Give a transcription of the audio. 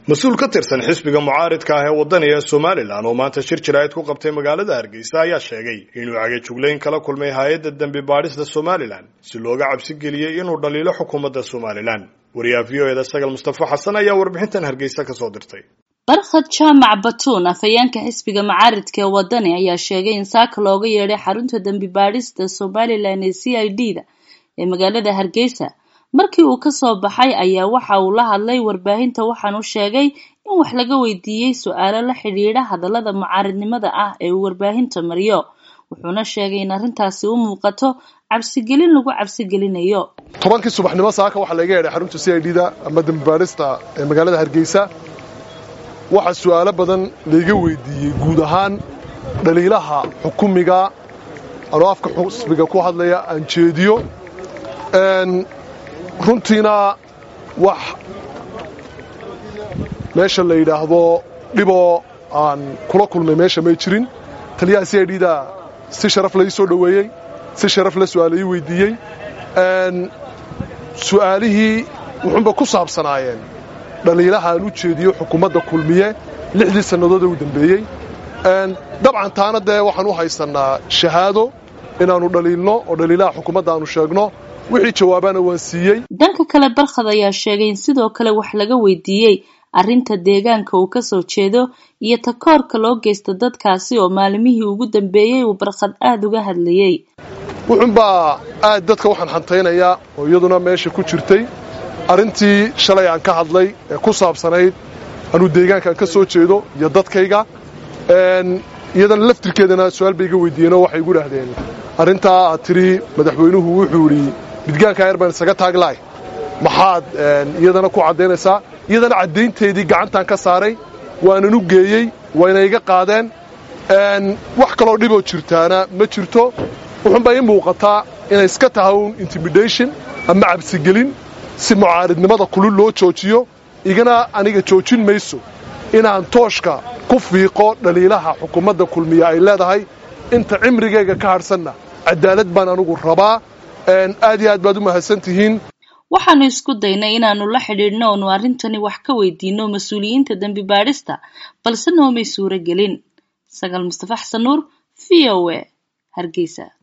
mas-uul ka tirsan xisbiga mucaaridka ah ee wadaniga somalilan oo maanta shir jiraayad ku qabtay magaalada hargeysa ayaa sheegay inuu cagajuglayn kala kulmay hay-adda dembi baadhista somalilan si looga cabsi geliyey inuu dhaliilo xukuumadda somalilan wariyaha v o eda sagal mustafa xasan ayaa warbixintan hargeysa kasoo dirtay barkhad jaamac batuun afhayeenka xisbiga mucaaridka ee wadani ayaa sheegay in saaka looga yeedhay xarunta dembi baadhista somalilan ee c i d da ee magaalada hargeysa markii uu kasoo baxay ayaa waxa uu la hadlay warbaahinta waxaanu sheegay in wax laga weydiiyey su-aalo la xidhiidha hadallada mucaaridnimada ah ee uu warbaahinta mariyo wuxuuna sheegay in arrintaasi u muuqato cabsigelin lagu cabsigelinayo tobankii subaxnimo saaka waxaa laga yeedhay xarunta c i d da ama dembibaadhista ee magaalada hargeysa waxaa su'aalo badan layga weydiiyey guud ahaan dhaliilaha xukumiga anoo afka xusbiga ku hadlaya aan jeediyo runtiina wax meesha la yidhaahdo dhiboo aan kula kulmay meesha may jirin taliyaha c i d da si sharaf lai soo dhoweeyey si sharaf la su'aala ii weydiiyey su'aalihii wuxuunba ku saabsanaayeen dhaliilaha aan u jeediyo xukuumadda kulmiye lixdii sannadood ee u dambeeyey dabcan taana dee waxaan u haysannaa shahaado inaannu dhaliilno oo dhaliilaha xukuumadda aanu sheegno wixii jawaabaana waan siiyey dhanka kale barkhad ayaa sheegay in sidoo kale wax laga weydiiyey arrinta deegaanka uu kasoo jeedo iyo takoorka loo geysta dadkaasi oo maalimihii ugu dambeeyey uu barkhad aada uga hadlayey wuxuunbaa aad dadka waxaan xantaynayaa oo iyaduna meesha ku jirtay arrintii shalay aan ka hadlay ee ku saabsanayd anuu deegaankaan ka soo jeedo iyo dadkayga iyadana laftirkeedana su-aal bay iga weydiiyeenoo waxay igu dhahdeen arrintaa aad tidhi madaxweynuhu wuxuu idhi midgaanka ayar baan isaga taaglahay maxaad iyadana ku caddaynaysaa iyadana caddaynteedii gacantaan ka saaray waanan u geeyey wayna iga qaadeen wax kaloo dhiboo jirtaana ma jirto wuxuunbaa ii muuqataa inay iska tahay un intimidation ama cabsigelin si mucaaridnimada kulul loo joojiyo igana aniga joojin mayso inaan tooshka ku fiiqo dhaliilaha xukuumadda kulmiya ay leedahay inta cimrigayga ka hadhsanna cadaalad baan anugu rabaa aad iyo aad baad u mahadsan tihiin waxaanu isku daynay inaanu la xidhiidhno oonu arrintani wax ka weydiino mas-uuliyiinta dembi baadhista balse noomay suuro gelin sagaal mustafa xasan nuur v o a hargeysa